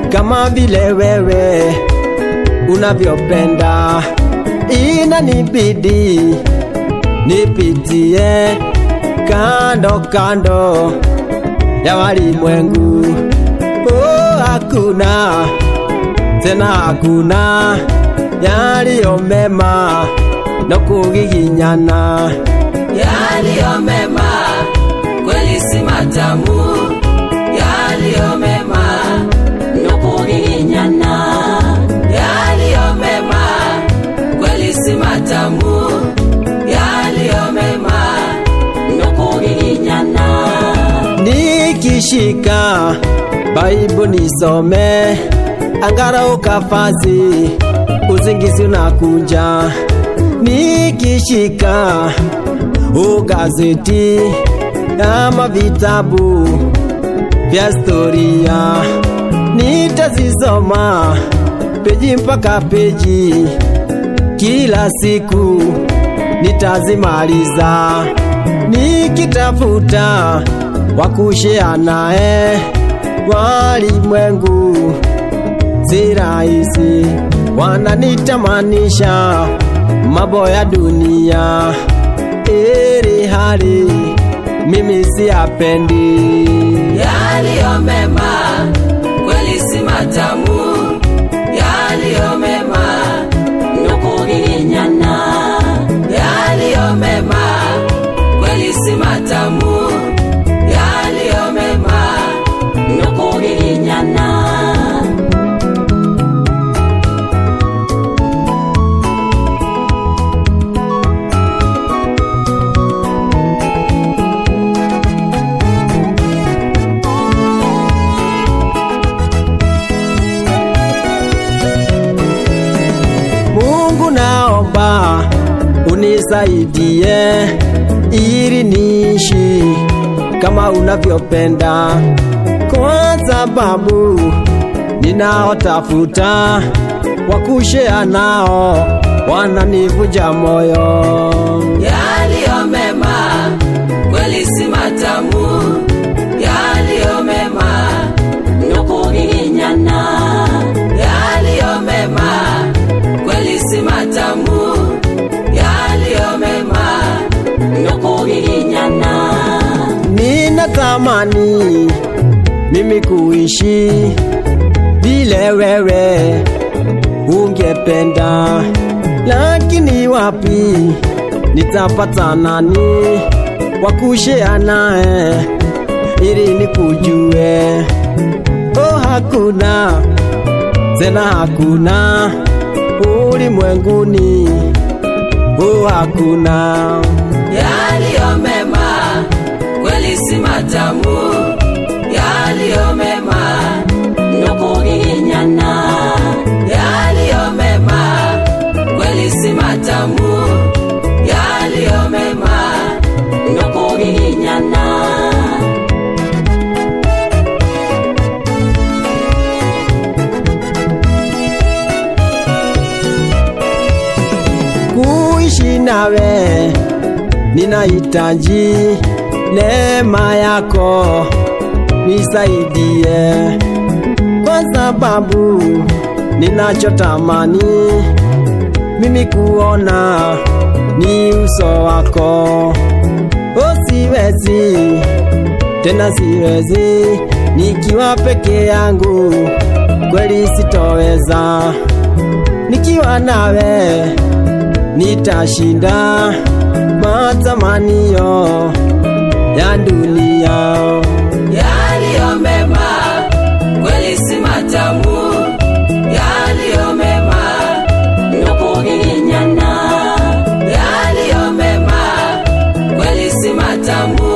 kama vile wewe unavyopenda, inanibidi nipitie kando kando ya walimwengu. Oh, hakuna tena hakuna yaliyo mema no kugiginyana yaliyo mema kweli si matamu yaliyo mema nukugiginyana yaliyo mema kweli si matamu yaliyo mema nukugiginyana nikishika Baibu nisome angalau kafazi uzingizi unakuja nikishika ugazeti ama vitabu vya historia nitazisoma peji mpaka peji kila siku nitazimaliza nikitafuta wakushea naye walimwengu si rahisi wananitamanisha mambo ya dunia ili hali mimi siyapendi yaliyo mema kweli si matamu yaliyo mema nukugiginyana yaliyo mema kweli si matamu yaliyo mema nukugiginyana Mungu naomba unisaidie ili niishi kama unavyopenda, kwa sababu ninaotafuta wakushea nao wananivunja moyo. yaliyo mema kweli si matamu yaliyo mema nukugiginyana yaliyo mema kweli si matamu yaliyo mema nukugiginyana Ninatamani mimi kuishi vile wewe ungependa, lakini wapi nitapata nani wa kushare naye ili nikujue? Oh, hakuna tena, hakuna ulimwenguni, oh, hakuna yaliyo mema kweli si matamu yaliyo mema nukugiginyana yaliyo mema kweli si matamu yaliyo mema nukugiginyana kuishi nawe ninahitaji neema yako nisaidie, kwa sababu ninachotamani mimi kuona ni uso wako. O, siwezi tena, siwezi nikiwa peke yangu, kweli sitoweza. Nikiwa nawe nitashinda matamanio ya dunia. yaliyo mema kweli si matamu yaliyo mema nukugiginyana yaliyo mema kweli si matamu